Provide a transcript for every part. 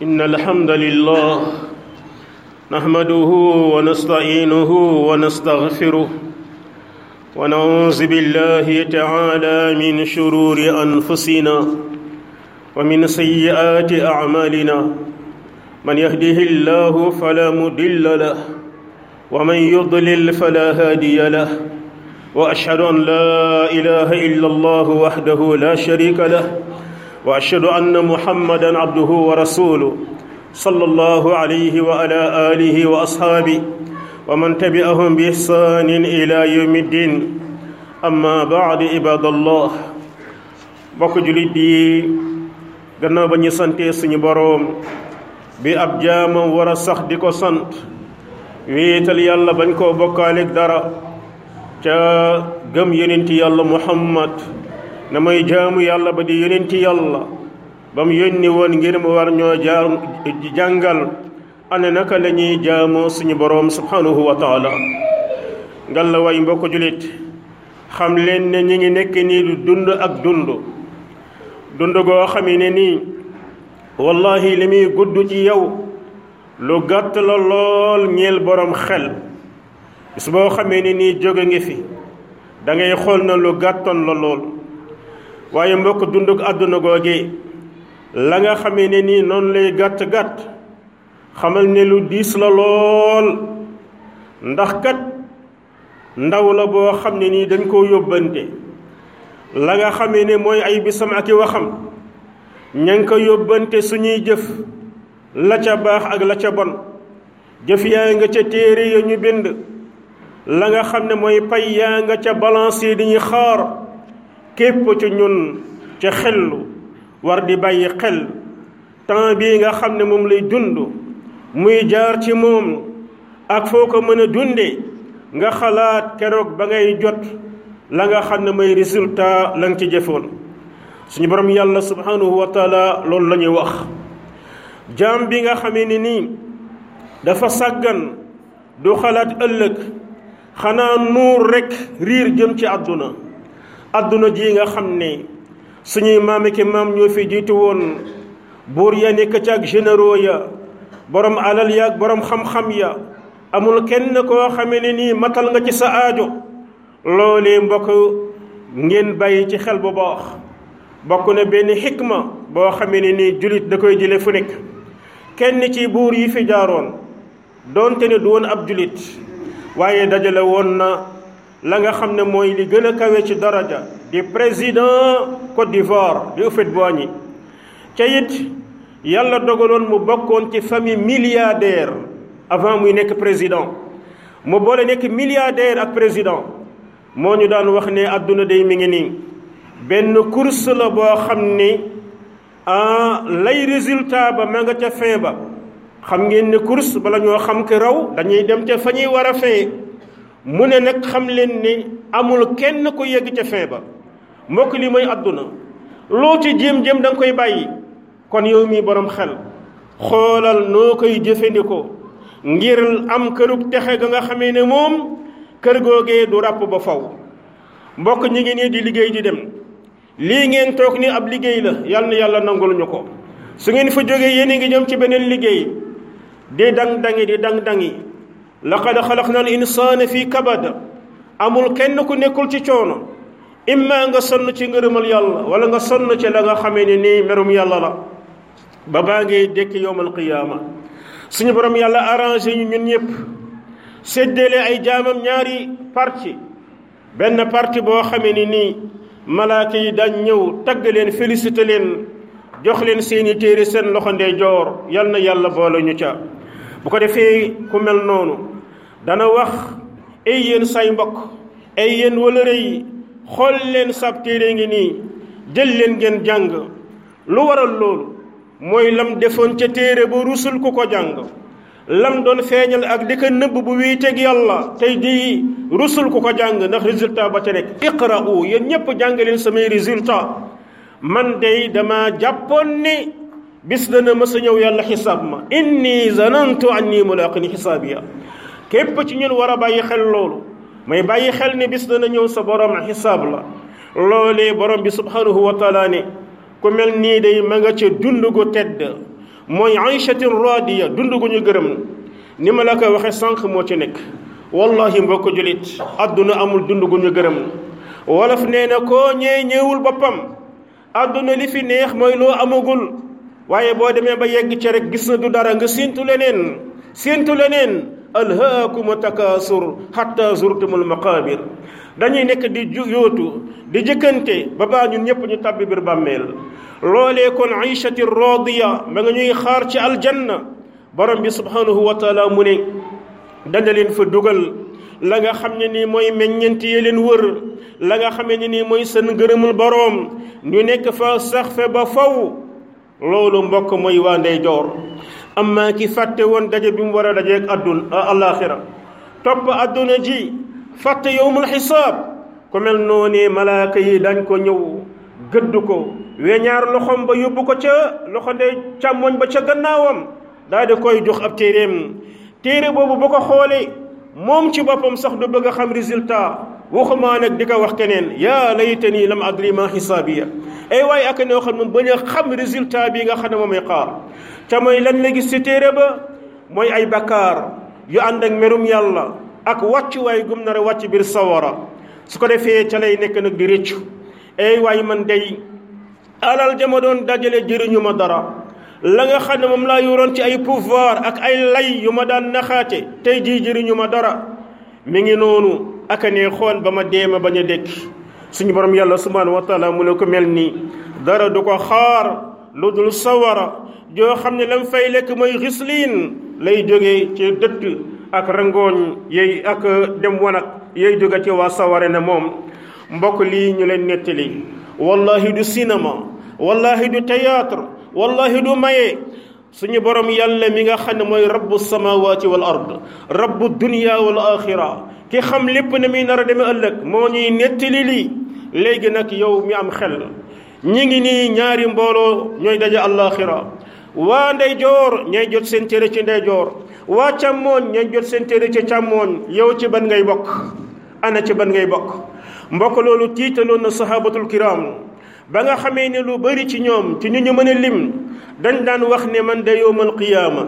إن الحمد لله نحمده ونستعينه ونستغفره ونعوذ بالله تعالى من شرور أنفسنا ومن سيئات أعمالنا من يهده الله فلا مضل له ومن يضلل فلا هادي له وأشهد أن لا إله إلا الله وحده لا شريك له واشهد ان محمدا عبده ورسوله صلى الله عليه وعلى اله واصحابه ومن تبعهم باحسان الى يوم الدين اما بعد عباد الله bokk julit yi gannaaw ba ñu santee suñu boroom bi ab jaamam war a sax di ko sant wéetal yàlla bañ koo bokkaaleeg dara ca gëm yonenti yàlla muhammad na may jaamu yàlla ba di yonenti yàlla ba mu yónni woon ngir mu war ñoo jaam jàngal ana naka la ñuy jaamoo suñu boroom subhanahu wa taala ngal la way mbokk julit xam leen ne ñi ngi nekk nii du dund ak dund dund goo xamee ne nii wallahi li muy gudd ci yow lu gàtt la lool ñeel boroom xel bis boo xamee ne nii jóge ngi fi da ngay xool na lu gàttoon la lool waaye mbokk dunduk àdduna googe la nga xamee ne nii noonu lay gàtt-gàtt xamal ne lu diis la lool ndax kat ndaw la boo xam ne nii dañ koo yóbbante la nga xamee ne mooy ay bisam ak i waxam ña ngi ko yóbbante suñuy jëf la ca baax ak la ca bon jëf yaa nga ca téere ya ñu bind la nga xam ne mooy pay yaa nga ca balance yi di ñu xaar képp ci ñun ca xellu war di bàyyi xel temps bii nga xam ne moom lay dund muy jaar ci moom ak foo ko mën a dunde nga xalaat keroog ba ngay jot la nga xam ne mooy résultat la nga ci jëfoon suñu borom yàlla subhanahu wa taala loolu la ñuy wax jaam bi nga xamee ni nii dafa sàggan du xalaat ëllëg xanaa nuur rekk riir jëm ci àdduna àdduna ji nga xam ne suñuy maam ki maam ñoo fi jiitu woon buur ya nekk ca ak généraux ya borom alal ya ak borom xam-xam ya amul kenn koo xamee ne nii matal nga ci sa aajo loolee mbokk ngeen bàyyi ci xel bu baax bokk na benn xikma boo xamee ne nii julit da koy jële fu nekk kenn ci buur yi fi jaaroon doonte ne du woon ab julit waaye dajale woon na la nga xam ne mooy li gën a kawe ci daraja di président Côte d'Ivoire di Houphouët-Boigny ca it yàlla dogaloon mu bokkoon ci famille milliardaire avant muy nekk président mu boole nekk milliardaire ak président moo ñu daan wax ne àdduna day mi ngi nii benn course la boo xam ne ah lay résultat ba ma nga ca fin ba xam ngeen ne course bala ñoo xam ki raw dañuy dem ca fa ñuy war a fin mu ne nag xam leen ni amul kenn ku yegg ca fin ba mbokk li mooy àdduna loo ci jéem-jéem da nga koy bàyyi kon yow mi borom xel xoolal noo koy jëfandikoo ngir am kërug texe ga nga xamee ne moom kër googee du ràpp ba faw mbokk ñi ngi nii di liggéey di dem lii ngeen toog ni ab liggéey la yal na yàlla nangul ñu ko su ngeen fa jógee yéen a ngi jëm ci beneen liggéey di dang-dangi di dang-dangi laqad xalaqna al insaana fi kabad amul kenn ku nekkul ci coono imma nga sonn ci ngërëmal yàlla wala nga sonn ci la nga xamee ne nii merum yàlla la ba baa ngay dékk yowmal qiyaama suñu borom yàlla arrangé ñu ñun ñëpp séddale ay jaamam ñaari parti benn parti boo xamee ni nii malaaka yi dañ ñëw tagg leen félicité leen jox leen seeni téere seen loxo ndeyjoor yal na yàlla boole ñu ca bu ko defee ku mel noonu dana wax ay yéen say mbokk ay yéen wëlëre yi xool leen sab téere ngi nii jël leen ngeen jàng lu waral loolu mooy lam defoon ca téere ba rusul ku ko jàng lam doon feeñal ak di ko nëbb bu wiiteeg yàlla tey di rusul ku ko jàng ndax résultat ba ca nekk iqra'u yéen ñépp jàng leen samay résultat man day dama jàppoon ni bis dana mës a ñëw yàlla xisaab ma inni zanantu anni mulaqin xisaabiya képp ci ñun war a bàyyi xel loolu may bàyyi xel ni bis dana ñëw sa borom xisaab la loolee borom bi subhanahu wa taala ne ku mel nii day ma nga ca dund gu tedd mooy aïchatin radiya dund gu ñu gërëm ni ma la ko waxe sànq moo ci nekk wallahi mbokk julit adduna amul dund gu ñu gërëm wolof nee na koo ñee ñëwul boppam adduna li fi neex mooy loo amagul waaye boo demee ba yegg ci rek gis na du dara nga séentu leneen séentu leneen alhaakum takaasur hatta zurtumul maqabir dañuy nekk di ju yóotu di jëkkante ba baa ñun ñëpp ñu tabbi biir bàmmeel loolee kon aïchati radiya ma nga ñuy xaar ci aljanna borom bi subhanahu wa taala mu ne dana leen fa dugal la nga xam ne nii mooy meññeent yi leen wër la nga xam ne nii mooy seen ngërëmul boroom ñu nekk fa sax fe ba faw loolu mbokk mooy waa ndeyjoor amma ki fàtte woon daje bi mu war a dajeeg addun alaxira topp adduna ji fàtte yowmul xisaab ku mel noonee malaaka yi dañ ko ñëw gëdd ko weñaar loxoom ba yóbbu ko ca loxo ndey càmmoñ ba ca gannaawam daal di koy jox ab téeréem téere boobu ba ko xoolee moom ci boppam sax du bëgg a xam résultat waxumaa nag di ko wax keneen yaa laytani lam adri ma xisaabiya ay waaye ak noo xam moom bañ a xam résultat bi nga xam ne moom ay xaar te mooy lan la gis ci téere ba mooy ay bakkaar yu ànd ak merum yàlla ak wàcc waay gum nar a wàcc biir sawara su ko defee ca lay nekk nag di rëccu ay waay man day alal jama doon dajale jëriñu ma dara la nga xam ne moom laa yoroon ci ay pouvoir ak ay lay yu ma daan naxaate tey jii jëriñu ma dara mi ngi noonu aka ne xool ba ma deema bañ a dekki suñu borom yàlla subhanahu wa taala mu ne ko mel nii dara du ko xaar lu dul sawara joo xam ne lam fay lekk mooy xisliin lay jógee ci dëtt ak rangooñ yey ak dem wanag yey jóge ci waa saware ne moom mbokk lii ñu leen nettali wallahi du cinéma wallahi du théâtre wallahi du maye suñu borom yàlla mi nga xam ne mooy rabbu samawati wal ard rabbu dunya wal axira ki xam lépp ne muy nar a demee ëllëg moo ñuy nettali lii léegi nag yow mi am xel ñi ngi nii ñaari mbooloo ñooy daje alaxira waa ndeyjoor ñooy jot seen téere ci ndeyjoor waa càmmooñ ñooy jot seen téere ci càmmooñ yow ci ban ngay bokk ana ci ban ngay bokk mbokk loolu tiitaloon na sahabatul kiram ba nga xamee ne lu bari ci ñoom ci ñu ñu mën a lim dañ daan wax ne man de yowmal qiyaama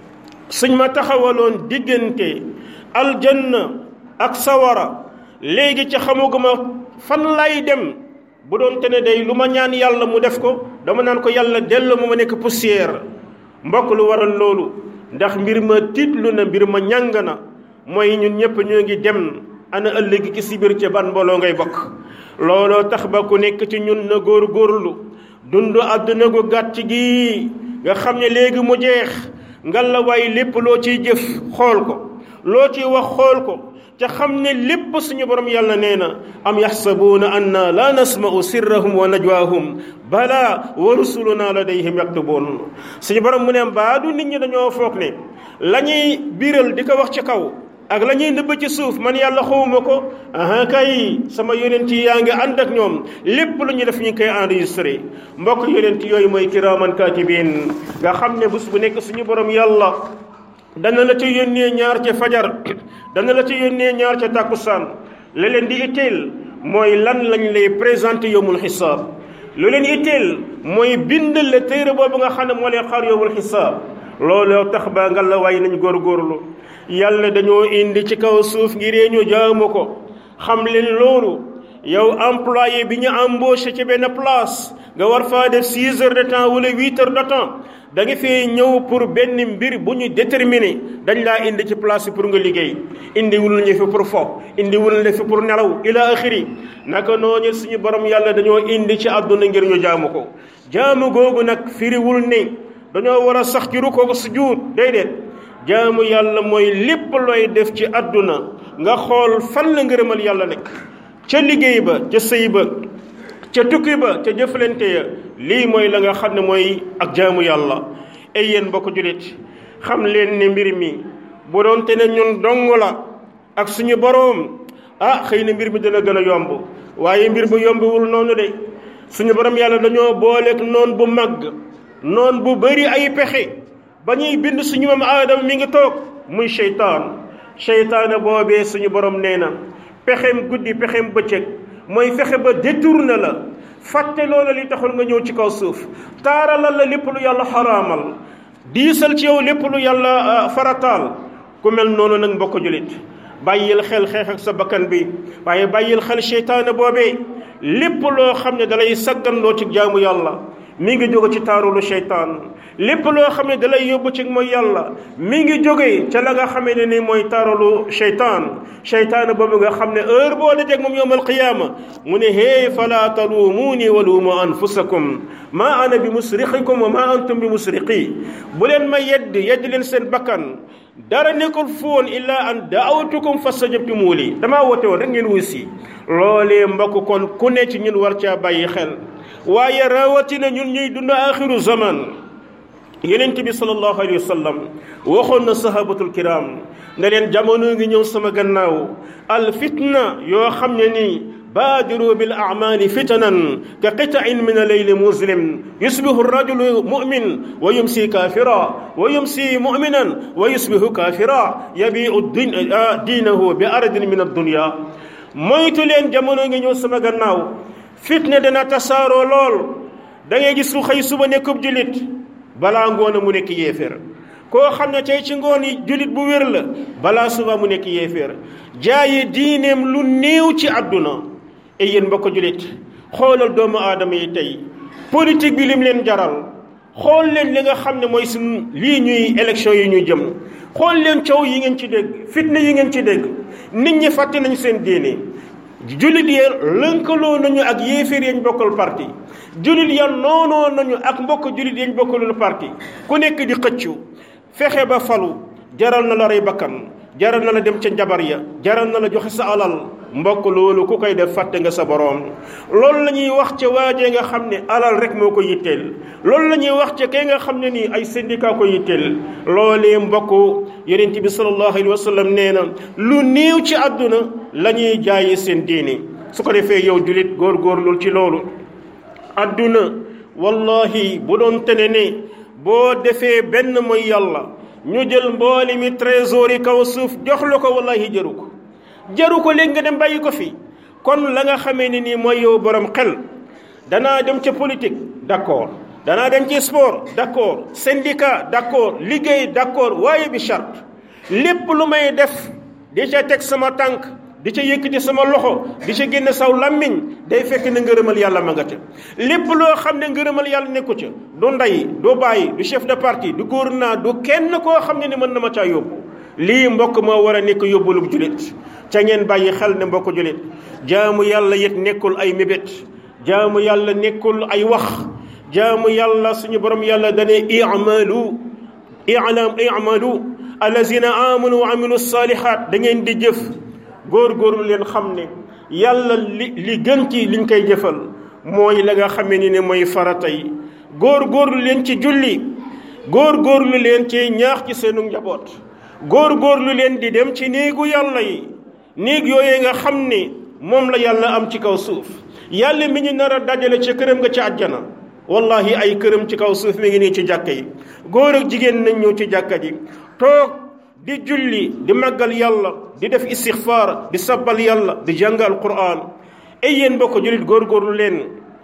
suñ ma taxawaloon diggante aljanna ak sawara léegi ci xamuguma fan lay dem bu doon te ne day lu ma ñaan yàlla mu def ko dama naan ko yàlla dellu ma ma nekk poussière mbokk lu waral loolu ndax mbir ma tiitlu na mbir ma ñàng na mooy ñun ñëpp ñoo ngi dem ana ëllëgi ki si biir ca ban mbooloo ngay bokk looloo tax ba ku nekk ci ñun na góor góorlu dund àdduna gu gàtt gi nga xam ne léegi mu jeex ngalla waay lépp loo ciy jëf xool ko loo ciy wax xool ko te xam ne lépp suñu borom yàlla nee na am yaxsabuuna anna la nasma'u sirrahum wa najwaahum bala wa rusuluna ladayhim yaktubuun suñu borom mu ne mbaa du nit ñi dañoo foog ne la ñuy biral di ko wax ci kaw ak la ñuy nëbb ci suuf man yàlla xawuma ko aha kay sama yonent yi yaa ngi ànd ak ñoom lépp lu ñu def ñu koy enregistré mbokk yonent yooyu mooy kiraaman kaatibiin nga xam ne bés bu nekk suñu borom yàlla dana la ca yónnee ñaar ca fajar dana la ca yónnee ñaar ca tàkkusaan la leen di itteel mooy lan lañ lay présenté yowmul xisaab lu leen itteel mooy bind la téere boobu nga xam ne moo leen xaar yowmul xisaab looloo tax ba nga la waay nañ góorgóorlu yàlla dañoo indi ci kaw suuf ngir ñu jaamu ko xam leen loolu yow employé bi ñu embauché ci benn place nga war faa def six heures de temps wala huit heures de temps da nga fee ñëw pour benn mbir bu ñu déterminé dañ laa indi ci place pour nga liggéey indi wul ñu fi pour fo indi wul ñu fi pour nelaw ila axiri naka noonu suñu borom yàlla dañoo indi ci àdduna ngir ñu jaamu ko jaamu googu nag firiwul ne dañoo war a sax ci rukkoo ko sujjuut déedéet jaamu yàlla mooy lépp looy def ci àdduna nga xool fan la ngërëmal yàlla nekk ca liggéey ba ca sëy ba ca tukki ba ca jëflante ya lii mooy la nga xam ne mooy ak jaamu yàlla ay yéen mbokk julit xam leen ne mbir mi bu doon te ne ñun dong la ak suñu boroom ah xëy na mbir mi dana gën a yomb waaye mbir mu yombiwul noonu de suñu borom yàlla dañoo booleeg noon bu màgg noon bu bari ay pexe ba ñuy bind suñu maam aadama mi ngi toog muy seytaan seytaane boobee suñu borom nee na pexem guddi pexem bëccëg mooy fexe ba détourné la fàtte loola li taxul nga ñëw ci kaw suuf taaralal la lépp lu yàlla xaraamal diisal ci yow lépp lu yàlla farataal ku mel noonu nag mbokk julit bàyyil xel xeex ak sa bakkan bi waaye bàyyil xel seytaane boobee lépp loo xam ne dalay sagganloo ci jaamu yàlla mi ngi jóge ci taarulu seytaan lépp loo xam ne dalay yóbbu ci mooy yàlla mi ngi jóge ca la nga xamee ne ni mooy taarulu seytaan seytaan boobu nga xam ne heure boo dajeg moom yowmal qiyaama mu ne hee fala taluumuuni wa luumu anfusakum maa ana bi musrixikum wa maa antum bi musriqi bu leen ma yedd yedd leen seen bakkan dara nekkul foon illaa an daawtukum fastajabtumu li damaa woote woon rek ngeen wuy si loolee mbokk kon ku ne ci ñun war caa bàyyi xel waaye rawatina ñun ñuy dund axiru zaman yonent bi sallallahu alayhi wa sallam waxoon na sahabatul kiram ne leen jamono ngi ñëw sama gannaaw al fitna yoo xam ne nii baadiru bil a'maali fitanan ka qita'in min al-layli muslim yusbihu ar-rajulu mu'min wa yumsi kaafira wa yumsi mu'minan wa yusbihu kaafira yabi'u diinahu bi ardin min ad-dunya moytu leen jamono ngi ñëw sama gannaaw fitna dana tasaaroo lool da ngay gis lu xëy suba nekkub julit balaa ngoon mu nekk yéeféer koo xam ne tey ci ngoon yi julit bu wér la balaa suba mu nekk yéeféer jaaye diineem lu néew ci àdduna e yéen mbokk julit xoolal doomu aadama yi tey politique bi lim leen jaral xool leen li nga xam ne mooy suñ lii ñuy élection yi ñuy jëm xool leen coow yi ngeen ci dégg fitna yi ngeen ci dégg nit ñi fàtte nañ seen diine julit ya lënkaloo nañu ak yéeféer yañ bokkal parti julit ya noonoo nañu ak mbokk julit yañ bokkalul parti ku nekk di xëccu fexe ba falu jaral na la rey bakkan jaral na la dem ca njabar ya jaral na la joxe sa alal mbokk loolu ku koy def fàtte nga sa boroom loolu la ñuy wax ca waajee nga xam ne alal rek moo ko yitteel loolu la ñuy wax ca kay nga xam ne nii ay syndicat ko yitteel loolee mbokk yonent bi sallallahu alayhi wa sallam nee na lu néew ci àdduna la ñuy jaayee seen diini su ko defee yow julit góorgóorlul ci loolu àdduna wallahi bu doon tene ne boo defee benn mooy yàlla ñu jël mbooli mi trésor yi kaw suuf jox la ko wallahi jëru ko jaru ko léegi nga dem bàyyi ko fi kon la nga xamee ne nii mooy yow borom xel danaa dem ca politique d'accord danaa dem ci sport d'accord syndicat d'accord liggéey d'accord waaye bi charte lépp lu may def di ca teg sama tànk di ca yëkkati sama loxo di ca génne saw làmmiñ day fekk ne ngërëmal yàlla ma nga ca lépp loo xam ne ngërëmal yàlla nekku ca du ndey du bàyyi du chef de parti du gouvernement du kenn koo xam ne ni mën na ma caa yóbbu lii mbokk moo war a nekk yóbbulub julit ca ngeen bàyyi xel ne mbokk julit jaamu yàlla yit nekkul ay mébét jaamu yàlla nekkul ay wax jaamu yàlla suñu borom yàlla dane i'malu i'lam i'malu allazina amanu wa amilu salihat da ngeen di jëf góor-góorlu leen xam ne yàlla li li gën ci liñ koy jëfal mooy la nga xamee ni ne mooy farata yi góor-góorlu leen ci julli góor-góorlu leen ci ñaax ci seenu njaboot góor-góorlu leen di dem ci néegu yàlla yi néeg yooyee nga xam ne moom la yàlla am ci kaw suuf yàlla mi ñu nar a dajale ci këram nga ci àjjana wallahi ay këram ci kaw suuf mi ngi nii ci jàkka yi góor ak jigéen nañ ñëw ci jàkka ji toog di julli di màggal yàlla di def istixfaar di sabbal yàlla di jàng alquran ay yéen bokk jullit góorgóorlu leen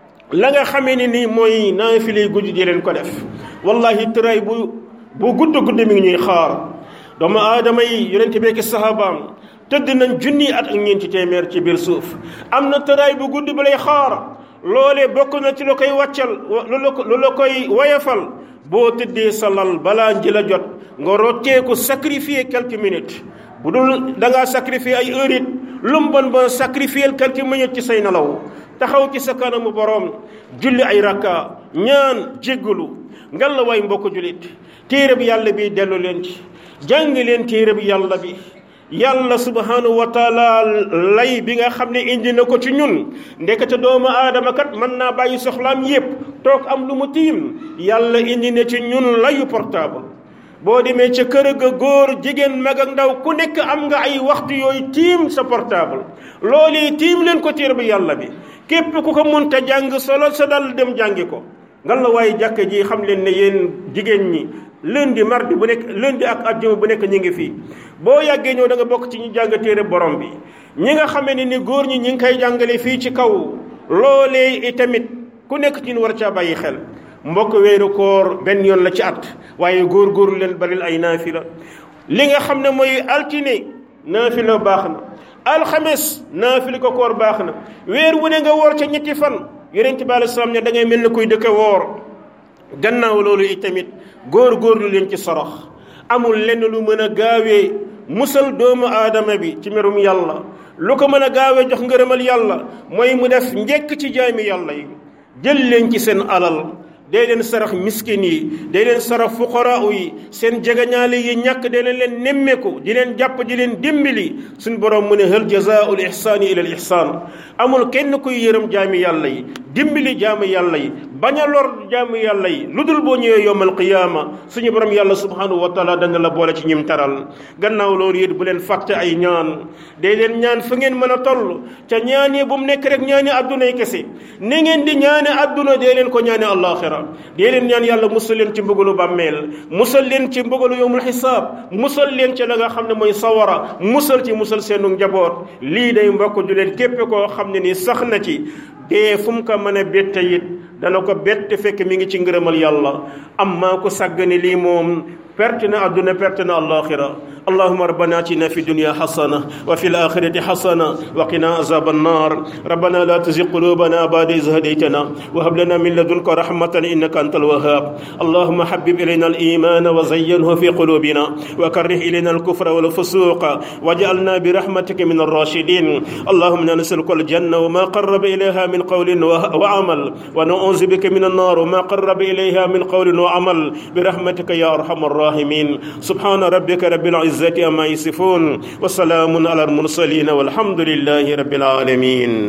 la nga xamee ne nii mooy naafile guddi di leen ko def wallahi tëraay bu bu gudd gudd mi ngi ñuy xaar doomu aadama yi yonente beeki sahabaam tëdd nañ junni at ak ñeenti téeméer ci biir suuf am na tëraay bu guddi ba lay xaar loolee bokk na ci la koy wàccal lu la koy woyafal boo tëddee sa lal balaa njëla jot nga rocceeku sacrifier quelques minutes bu dul da ngaa sacrifier ay heure it lu mu bon ba sacrifier quelques minutes ci say nelaw taxaw ci sa kanamu boroom julli ay rakka ñaan jéggalu ngal la waay mbokk jullit téere bi yàlla bi dellu leen ci jàng leen téere bi yàlla bi yàlla subhanahu wa taala lay bi nga xam ne indi na ko ci ñun ndekete doomu aadama kat mën naa bàyyi soxlaam yépp toog am lu mu tiim yàlla indi na ci ñun layu portable boo demee ca kër ga góor jigéen mag ak ndaw ku nekk am nga ay waxtu yooyu tiim sa portable loolu tiim leen ko téere bi yàlla bi képp ku ko munta jàng solo sa dal dem jàngi ko ngal la waaye jàkka ji xam leen ne yéen jigéen ñi lundi mardi bu nekk lundi ak àjjuma bu nekk ñi ngi fii boo yàggee ñëw da nga bokk ci ñu jàng téere borom bi ñi nga xamee ne ni góor ñi ñi ngi koy jàngale fii ci kaw loolee itamit ku nekk ci ñu war caa bàyyi xel mbokk weeru koor benn yoon la ci at waaye góor-góorlu leen baril ay naafila li nga xam ne mooy altine naafila baax na alxames naafila ko koor baax na weer wu ne nga woor ca ñetti fan yonent bi alei salaam ne da ngay mel ne kuy dëkk woor gannaaw loolu itamit góor-góorlu leen ci sorox amul lenn lu mën a gaawee musal doomu aadama bi ci merum yàlla lu ko mën a gaawee jox ngërëmal yàlla mooy mu def njekk ci jaami yàlla yi jël leen ci seen alal day leen sarax miskin yi day leen sarax fuqaraa yi seen jegañaale yi ñàkk day leen leen nemmeeku di leen jàpp di leen dimbali suñ borom mu ne hal jazaa'ul ihsaani ila al ihsaan amul kenn kuy yërëm jaami yàlla yi dimbali jaami yàlla yi bañ a lor jaami yàlla yi lu dul boo ñëwee yowmal qiyaama suñu borom yàlla subhanahu wa taala dana la boole ci ñim taral gannaaw loolu it bu leen fàtte ay ñaan day leen ñaan fa ngeen mën a toll ca ñaan yi bu mu nekk rek ñaani adduna yi kese ni ngeen di ñaane adduna dee leen ko ñaane àllaaxira dee leen ñaan yàlla musal leen ci mbugalu bàmmeel musal leen ci mbugalu yowmul xisaab musal leen ci la nga xam ne mooy sawara musal ci musal seenu njaboot lii day mbokk juleen képp koo xam ne ni sax na ci dee fu mu ko mën a bette it dana ko bett fekk mi ngi ci ngërëmal yàlla am maa ko sàggane lii moom perte na adduna perte na alaxira اللهم ربنا اتنا في الدنيا حسنه وفي الاخره حسنه وقنا عذاب النار ربنا لا تزغ قلوبنا بعد إذ هديتنا وهب لنا من لدنك رحمه انك انت الوهاب اللهم حبب الينا الايمان وزينه في قلوبنا وكره الينا الكفر والفسوق واجعلنا برحمتك من الراشدين اللهم انا نسالك الجنه وما قرب اليها من قول وعمل ونعوذ بك من النار وما قرب اليها من قول وعمل برحمتك يا ارحم الراحمين سبحان ربك رب العزه العزة أما يصفون وسلام على المرسلين والحمد لله رب العالمين